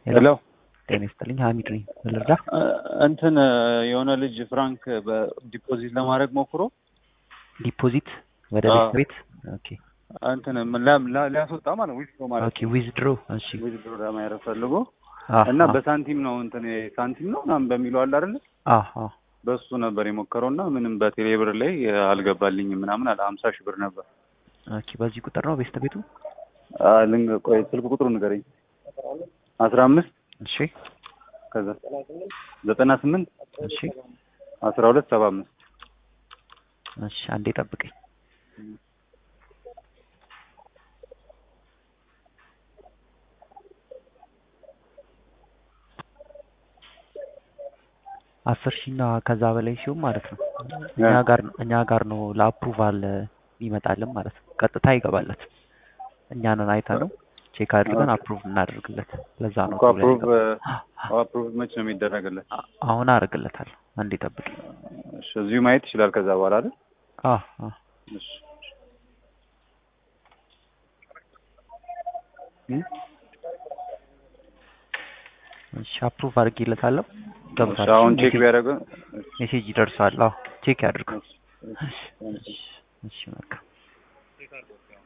ሄሎ ጤና ይስጥልኝ ሀሚድ ነኝ ልርዳ እንትን የሆነ ልጅ ፍራንክ በዲፖዚት ለማድረግ ሞክሮ ዲፖዚት ወደ አዎ። ቤት ቤት ኦኬ እንትን ላ- ላ- ሊያስወጣ ማለት ዊዝ ማለት ኦኬ ዊዝድሮ እሺ ዊዝ ብሎ ለማድረግ ፈልጎ አዎ እና አዎ በሳንቲም ነው እንትን ሳንቲም ነው ምናምን በሚለው አለ አይደለ አዎ አዎ በሱ ነበር የሞከረው እና ምንም በቴሌ ብር ላይ አልገባልኝም ምናምን አለ ሀምሳ ሺህ ብር ነበር ኦኬ በዚህ ቁጥር ነው ቤስት ቤቱ አ፣ ልንገ ቆይ ስልክ ቁጥሩ ንገረኝ አስራ አምስት እሺ ከዛ ዘጠና ስምንት እሺ አስራ ሁለት ሰባ አምስት እሺ አንዴ ጠብቀኝ አስር ሺህ እና ከዛ በላይ ሲሆን ማለት ነው እኛ ጋር እኛ ጋር ነው ለአፕሩቫል ይመጣልን ማለት ነው ቀጥታ ይገባለት እኛንን አይተ ነው ቼክ አድርገን አፕሩቭ እናደርግለት ለዛ ነው እኮ ቶሎ አፕሩቭ ያልገባው። አፕሩቭ መች ነው የሚደረግለት አ- አሁን አደርግለታለሁ አንዴ ጠብቀኝ እሺ እዚሁ ማየት ይችላል ከዛ በኋላ አይደል አ አ እሺ እም? እሺ አፕሩቭ አድርጌለታለሁ እሺ ገብቷል አሁን ቼክ ሜሴጅ ቢያደርገው ሜሴጅ ይደርሳል አዎ ቼክ ያድርገው እሺ እሺ እሺ መልካም